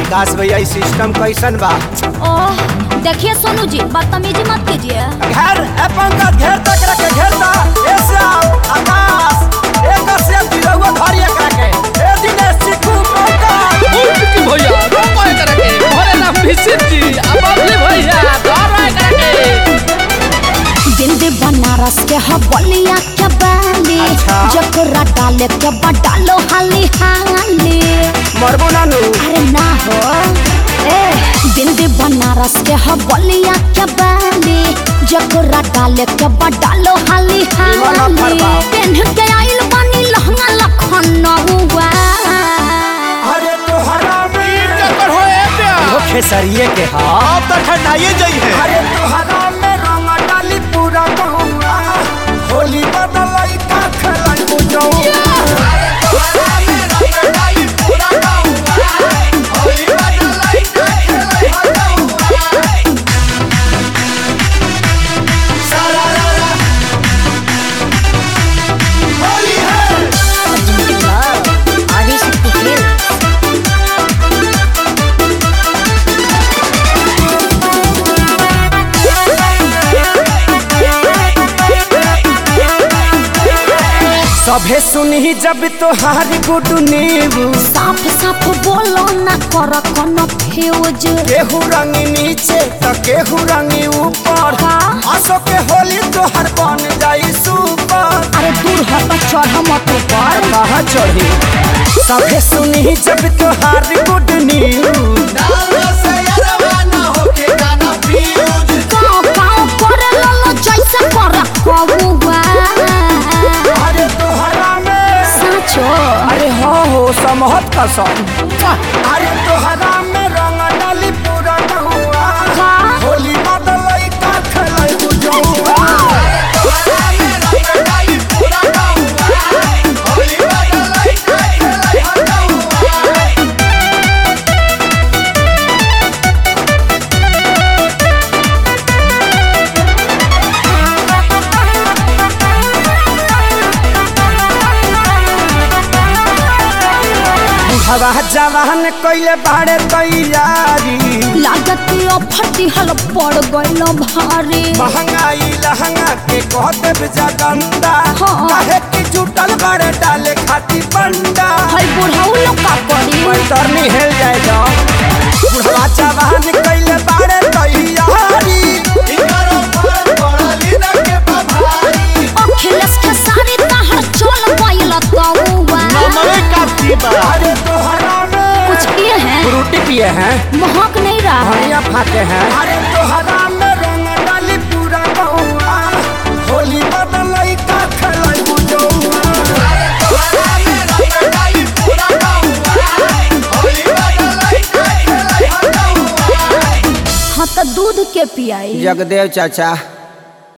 विकास भैया ई सिस्टम कैसन बा ओह देखिए सोनू जी बदतमीजी मत कीजिए घेर ए पंकज घेर तक रखे घेरता ए श्याम आकाश ए कश्यप दिलवा धरी एकरा के ए दिनेश चिकू पंकज की भैया रोको एकरा के भरे ना फिसित जी अब अगले भैया धरो एकरा के बिंदी बनारस के ह बलिया के बाली अच्छा। जकरा डाले के बा डालो हाली हाली मरबो नानू अरे ना हो ए बिंदी बनारस के ह बलिया के बाली जकरा डाले के बा डालो हाली निमन हाली फरमाओ। पेन्ह के आइल बानी लहंगा लखनऊआ अरे तोहरा में कर हो ए प्या वो खेसरिए के हा अब तो ठंडाइए जाई है अरे तोहरा में रंग डाली पूरा गहुआ होली बदलाई का खेलाई बुझऊ सभे सुनही जब तोहारी गुडू नीबू साफ साफ बोलो ना कर कोनो फ्यूज केहू रंगी नीचे तो केहू रंगी ऊपर हाँ। असो के होली तोहर बन जाई सुपर अरे दूर हट चढ़ मत ऊपर कहाँ चढ़ी सभे सुनही जब तोहारी गुड न्यूज गाँव गाँव करे ललो जैसे कर कबुआ अरे तोहरा में साचो अरे हाँ हो समहत कसम अरे तोहरा में रंग डाली पूरा नहुआ का होली बदलई का खेलई बुझौआ हवा जवान कइले बाड़े तैयारी लागत फटी हल पड़ गइल भारी महंगाई लहंगा के कह देव जगंदा हाँ। काहे कि जुटल बड़े डाले खाती बंडा हई बुढ़ऊ लोग का करी पैतरनी हेल जाए जा बुढ़वा जवान कइले बाड़े तैयारी अखिलेश के सारी तहर चल गइल तौवा अरे तोहरा में कुछ किए हैं फ्रूटी पिए हैं महक नहीं रहा है धनिया फाके हैं अरे तोहरा में रंग डाली पूरा बहुआ होली बदलई का खेलई बुझौआ हाँ तो दूध के पियाई जगदेव चाचा